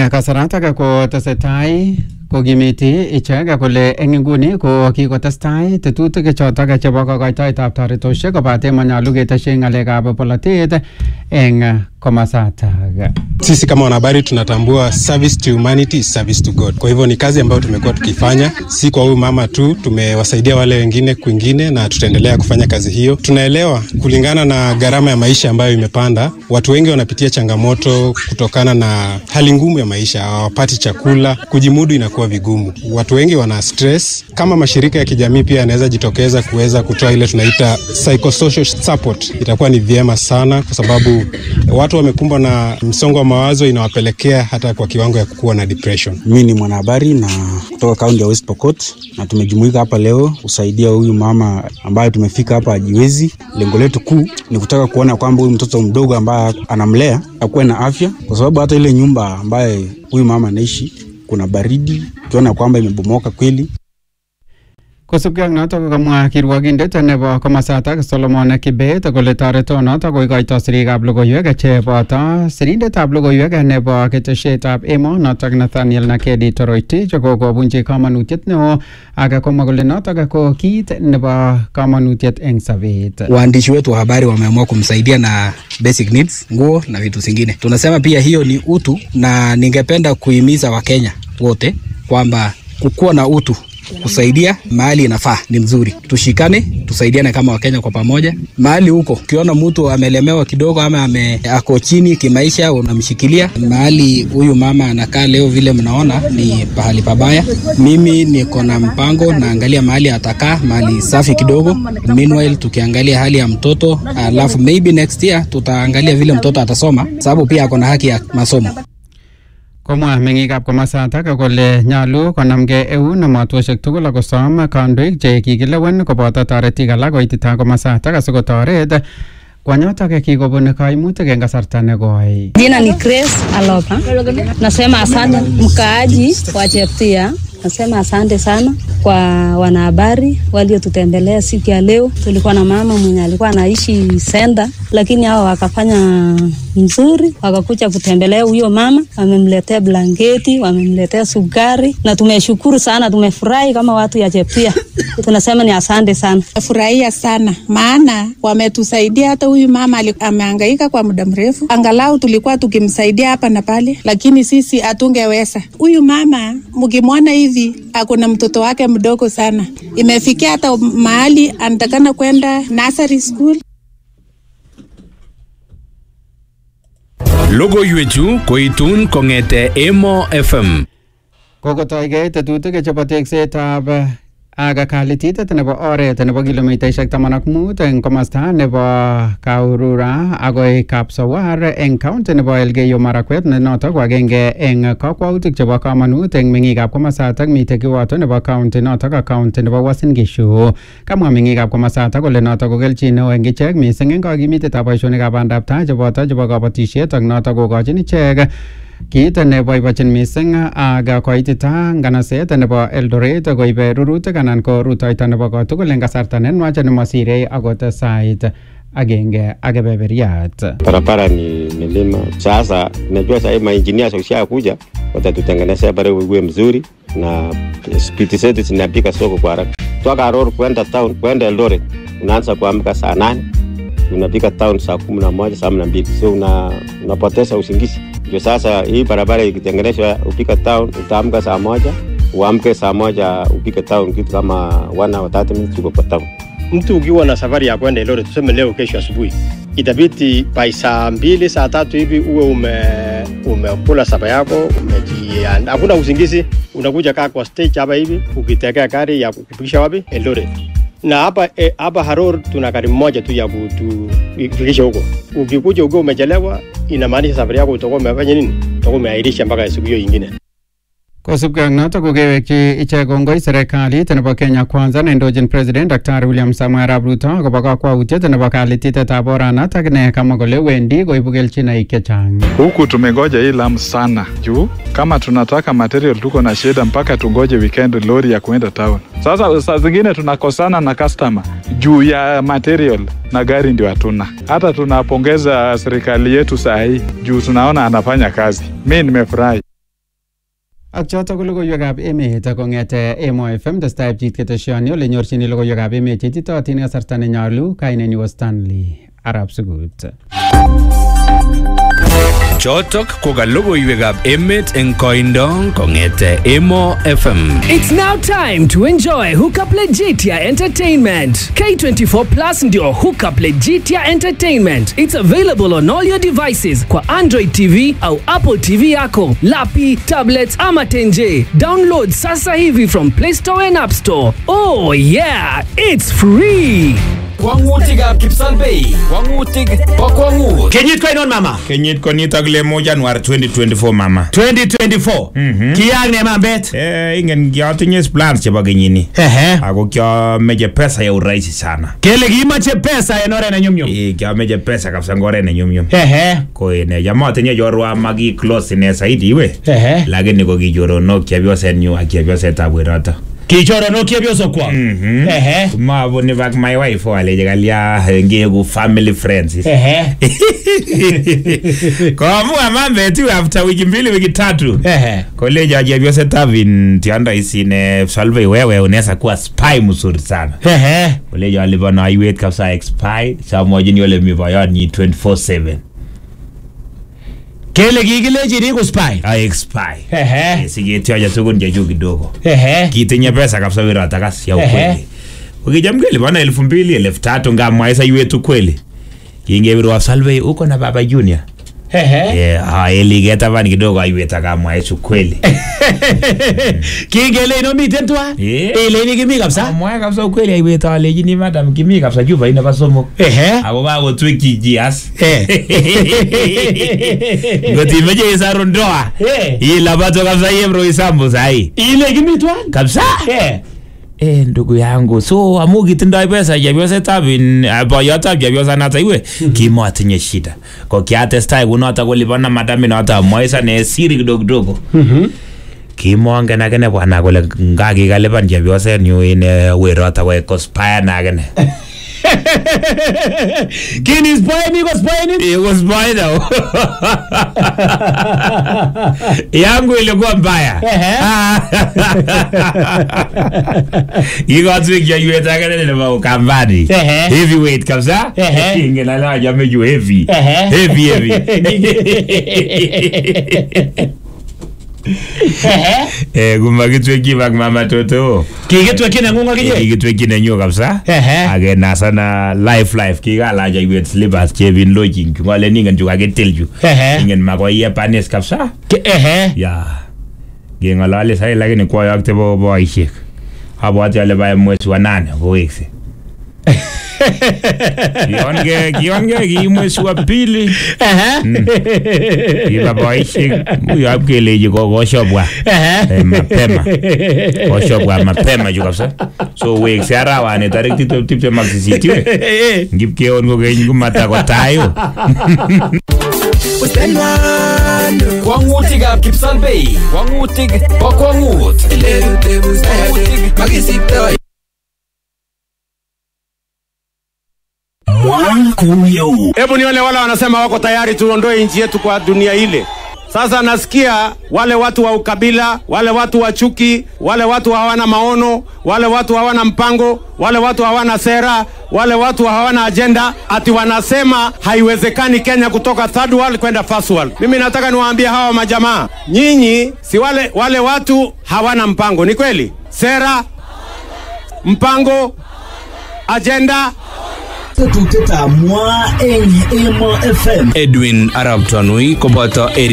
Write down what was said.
eng kasaratak ko tesetai kokimiti ichek kole eng inguni ko kikotestai tetutik chotok chebo kokoitoetab toretosiek kobate manyalu ketesyi ng'alekab polatet eng komasatak. Sisi kama wanahabari tunatambua service to humanity is service to God. Kwa hivyo ni kazi ambayo tumekuwa tukifanya, si kwa huyu mama tu, tumewasaidia wale wengine kwingine na tutaendelea kufanya kazi hiyo. Tunaelewa kulingana na gharama ya maisha ambayo imepanda, watu wengi wanapitia changamoto kutokana na hali ngumu ya maisha, hawapati chakula, kujimudu inakuwa vigumu. Watu wengi wana stress. Kama mashirika ya kijamii pia yanaweza jitokeza kuweza kutoa ile tunaita psychosocial support, itakuwa ni vyema sana, kwa sababu watu wamekumbwa na msongo wa mawazo, inawapelekea hata kwa kiwango ya kukuwa na depression. Mimi ni mwanahabari na kutoka kaunti ya West Pokot na tumejumuika hapa leo kusaidia huyu mama ambaye tumefika hapa ajiwezi. Lengo letu kuu ni kutaka kuona kwamba huyu mtoto mdogo ambaye anamlea akuwe na afya, kwa sababu hata ile nyumba ambaye huyu mama anaishi kuna baridi, ukiona kwamba imebomoka kweli. Kosubkei ak notok kokamwa kirwokindet nebo komasatak Solomon Kibet kole toretonotok koikoito sirikab logoiwek cheboto sirindetab logoiwek nebo ketesietab emo notok Nathaniel Nakedi Toroitich kokobunji kamanutiet neo ak komwa kole notok ko kit nebo kamanutiet eng sobet. waandishi wetu wa habari wameamua kumsaidia na basic needs, nguo na vitu zingine. Tunasema pia hiyo ni utu, na ningependa kuhimiza Wakenya wote kwamba kukuwa na utu kusaidia mahali inafaa ni mzuri. Tushikane, tusaidiane kama Wakenya kwa pamoja. Mahali huko ukiona mtu amelemewa kidogo ama ame, ako chini kimaisha, unamshikilia. Mahali huyu mama anakaa leo, vile mnaona ni pahali pabaya. Mimi niko na mpango, naangalia mahali atakaa, mahali safi kidogo. Meanwhile tukiangalia hali ya mtoto, alafu maybe next year tutaangalia vile mtoto atasoma, sababu pia ako na haki ya masomo. Komwa meng'ikab komasatak kole nyalu konamgei eun emotwosiek tugul akosom kandoik che kikilewen koboto toretik alak koitita komasatak asikotoret kwanyotok kikobun kaimutik eng kasarta nekoi. Jina ni Grace Alopa. Nasema asante mkaaji wa Cheptia. Nasema asante sana kwa wanahabari waliotutembelea siku ya leo. Tulikuwa na mama mwenye alikuwa anaishi Senda, lakini hao wakafanya mzuri, wakakuja kutembelea huyo mama, wamemletea blanketi, wamemletea sukari, na tumeshukuru sana, tumefurahi kama watu ya Cheptia. Tunasema ni asante sana. Nafurahia sana maana wametusaidia. Hata huyu mama ali- amehangaika kwa muda mrefu, angalau tulikuwa tukimsaidia hapa na pale, lakini sisi hatungeweza. Huyu mama mkimwona hivi, akuna mtoto wake mdogo sana, imefikia hata mahali anatakana kwenda nursery school. Logoiwechu koitun kong'ete Emo FM. Kokotoigei tetutik chebo teksetab ak kalititet nebo oret nebo kilomitaishek taman ak mut eng komasta nebo Kaurura agoi Kapsawar eng county nebo Elgeyo Marakwet ne notok ko agenge eng kakwautik chebo kamanut eng meng'ikab komasatak mitei kiwoto nebo county notok ak county nebo Uasin Gishu. Kamwa meng'ikab komasatak kole notok ko kelchin neo eng ichek mising eng kakimitetab boisionikab bandab tai cheboto chebo kabatisiet ak notok kokochin ichek kiit neboibochin mising ak koitita nganaset nebo Eldoret koibe rurutik anan ko rutoito nebo kotugul eng kasarta nenwach nemasirei akot sait agenge ak kebeberiat. barabara ni milima. Sasa najua sahii mainjinia wakishakuja watatutengenezea barabara iwe mzuri na spiti zetu zinapika soko kwa haraka. Toka Aror kwenda town kwenda Eldoret unaanza kuamka saa nane unapika town saa kumi na moja saa kumi na mbili so una, unapoteza usingizi. Ndio sasa hii barabara ikitengenezwa, upika town utaamka saa moja uamke saa moja upike town, kitu kama one hour 30 minutes uko kwa town. mtu ukiwa na safari ya kwenda Eldoret, tuseme leo kesho asubuhi, itabidi by saa mbili saa tatu hivi uwe ume umekula saba yako umejiandaa, hakuna usingizi, unakuja kaa kwa stage hapa hivi ukitegea gari ya kukufikisha wapi Eldoret. Na hapa eh, hapa Haror tuna gari moja tu ya kutufikisha huko. Ukikuja ukiwa umechelewa, inamaanisha safari yako utakuwa umefanya nini? Utakuwa umeahirisha mpaka siku hiyo ingine. Kosubkei ak notok kokewekyi ichek kongoi serikalit nebo Kenya Kwanza neindochin President Dr. William Samoei Arap Ruto akobo kakwautiet nebo kalititetab oranatak ne kamwa kole wendi koibu kelchinoik chechang. Huku tumengoja hii lamu sana juu kama tunataka material tuko na shida mpaka tungoje weekend lori ya kuenda town. Sasa saa zingine tunakosana na customer juu ya material na gari ndio hatuna. Hata tunapongeza serikali yetu saa hii juu tunaona anafanya kazi. Mi nimefurahi. Ak choto ko logoiwekab emet kong'ete Emo FM testai pchit keteshoni ole nyorchini logoiwekab emet cheititootin kasarta nenyolu kainenyu ko Stanley Arab Sugut. Chotok ko ka logoiwekab emet eng koindo kong'ete Emo FM. It's now time to enjoy Hookup Legitia Entertainment. K24 Plus ndio Hookup Legitia Entertainment. It's available on all your devices kwa Android TV au Apple TV yako, lapi, tablets ama tenje. Download sasa hivi from Play Store and App Store. Oh yeah, it's free. Kwang'utikab Kipsalbei, kwang'utik bo kwang'ut. Kenyit ko ainon mama? Kenyit konitok lemo January 2024 mama. 2024. Mhm. Kiyaak ne mambet? Eh, ingen kiatinye plans chebo kenyini. Ehe. Ako kiameche pesa ya urahisi sana. Kele kimache pesa en oret ne nyumnyum. Eh, kiameche pesa kabisa en oret ne nyumnyum. Ehe. Ko ine chamatinye chorwa maki close ine zaidi iwe. Ehe. Lakini ko kichoronok chepyosenyu ak chepyosetab weroto. Kichoronok chepyosok kwak. Mhm. Ehe. Mabuni bak my wife waleje kalya ngeku family friends. Ehe. Koamua mambetu after wiki mbili wiki tatu. Ehe. Koleja chepyosetab in tiondo isine Solvay wewe unaweza kuwa spy mzuri sana. Ehe. Koleja alipana aiwet kabisa expy samwachini ole mi boyonyi 24/7. Kele kikilechi ni ku spy. A expy. Ehe. Siketioja tukun chechu kidogo. Ehe. Kitinye pesa kabisa wirata kasi ya Ehe. ukweli. Ukijam kelipana elfu mbili elfu tatu ngamwaisa iwetu ukweli. Kingewirwa Solvay uko na baba Junior. Ehe. Eh, ah, eliketaban kidogo aiwet akamwaisa ukweli. Kingele ino miten twa? Eh. Ile ni kimi kabisa. Amwae kabisa ukweli aiwet alechini madam kimi kabisa juba ine pa somok. Ehe. Ako kakotwekyi jias. Eh. Ngot imeche isaru ndoa. Eh. Ilabato kabisa yemro isambu sahi. Ile kimi twa? Kabisa. Eh. Eh, ndugu yangu so amu kitindoi pesa chepyosetab in uh, boyotab chepyosanato iwe kimatinye shida ko kiatestai kunoto kolipana madami noto amwaisa ne siri kidogo kidogo kimongen akine bwana kole ngakikalipan chepyosenyu ine werot ako kospayana akine Kini spy ni ko spy ni? ikospayna yangu ilikuwa mbaya ikotwik chaiwet akine nebo ukambani Ehe. heavyweight kabisa Ehe. ingen ale achame chu heavy Ehe. heavy heavy eh kumakitwekyi bak mama toto Kikitwekyi neng'ung akinye? kikitwekyi nenyu kabisa Ehe. akenasana life life kikalach aiwet slippers chebin lojing chu ngalen ingen chu kakitil chu Ehe. ingen makoiye panis kabisa Ke- Ehe. ya keng'ololi sai lakini kwayokte po boisiek abwati ale bae mwezi wa nane kowekse kionge kionge ki mwezi wa pili kiba boisiek nguyo keleji kokoshobwa eh, mapema koshobwa mapema chu kabisa so wekse arawani tarik tiptem tiptem ak sisit iwe ngipkeon kokeny kumatakotayo Kwang'utikab Kipsalbei, kwang'utik bo kwang'ut. Kwang'utik Hebu nione wale wanasema wako tayari tuondoe nchi yetu kwa dunia ile. Sasa nasikia wale watu wa ukabila, wale watu wa chuki, wale watu hawana maono, wale watu hawana mpango, wale watu hawana sera, wale watu hawana ajenda, ati wanasema haiwezekani Kenya kutoka third world kwenda first world. Mimi nataka niwaambie hawa majamaa, nyinyi si wale, wale watu hawana mpango, ni kweli? Sera, mpango, ajenda, Edwin Arab Tanui koboto